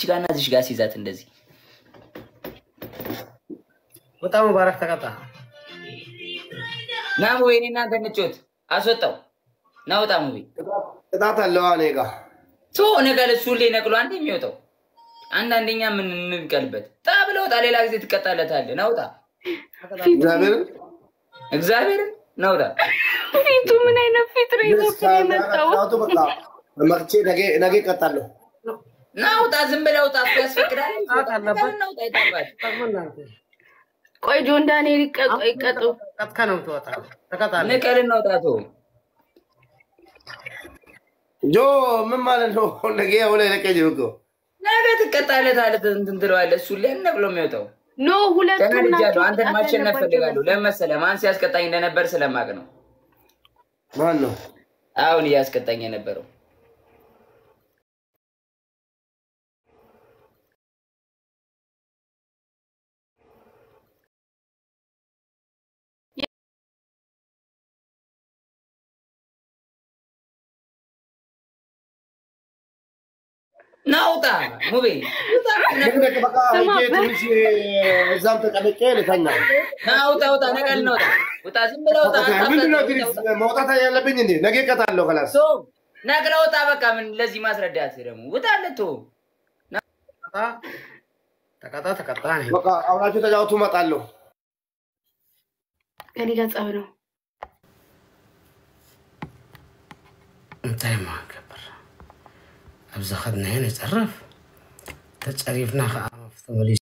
ጋርና እዚች ጋር ሲይዛት እንደዚህ በጣም ሙባረክ ተቀጣ። ና ሙቤ፣ እኔ እናንተ እንጮት። አስወጣው ና ውጣ ሙቤ። ቅጣት አለው እኔ ጋ ቶ ነቀል እሱ ሁሌ ነቅሎ አንዴ የሚወጣው አንዳንደኛ ምን እንቀልበት ጣ ብለህ ውጣ። ሌላ ጊዜ ትቀጣለታለህ። ና ውጣ። እግዚአብሔርን እግዚአብሔርን ና ውጣ። ፊቱ ምን አይነት ፊት ነው ይዞብን የመጣው? ቅጣቱ በቃ መቅቼ ነገ ነገ እቀጣለሁ። ና ውጣ። ዝም ብለህ ውጣ። እሱ ያስፈቅዳል። ቅጣት አለበት። ና ውጣ። ይጠባል። እናንተ ቆይ ጆን ዳንኤል ይቀጡ ይቀጡ። ቀጥታ ነው የምትወጣው። ተቀጣለህ። ንቀልና ውጣ። ቶ ጆ ምን ማለት ነው? ነገ ሁለ ለቀኝ እኮ ነገ ትቀጣለታለህ። እንትን ትለዋለህ። እሱ ሁሌ ነቅሎ የሚወጣው ኖ ሁለቱም ተናድጃለሁ። ናቸው አንተን ቅጣት ማሸነፍ ያለባቸው። ፈልጋለሁ። ለምን መሰለህ? ማን ሲያስቀጣኝ እንደነበር ስለማቅ ነው። ማን ነው? አሁን እያስቀጣኝ የነበረው ናውጣ ሙቤ ልክ በቃ ሄጄ ትንሽ እዛም ተቀምጬ ልተኛ። ናውጣ ውጣ ነቀል ነውጣ ውጣ ዝም ብለህ ውጣ ምንድን ነው ግን መውጣት ያለብኝ እንዴ? ነገ እቀጣለሁ። ከላስ ሶ ነቅለ ውጣ በቃ ምን ለዚህ ማስረዳት ደግሞ ውጣ ለቶ ተቀጣ ተቀጣ ተቀጣ ነኝ። በቃ አብራችሁ ተጫወቱ፣ እመጣለሁ። ከኔ ጋር ጸብ ነው። እንታይ ማገብር ኣብዛ ኸድናዮ ነፀርፍ ተፀሪፍና ከዓ መፍቲ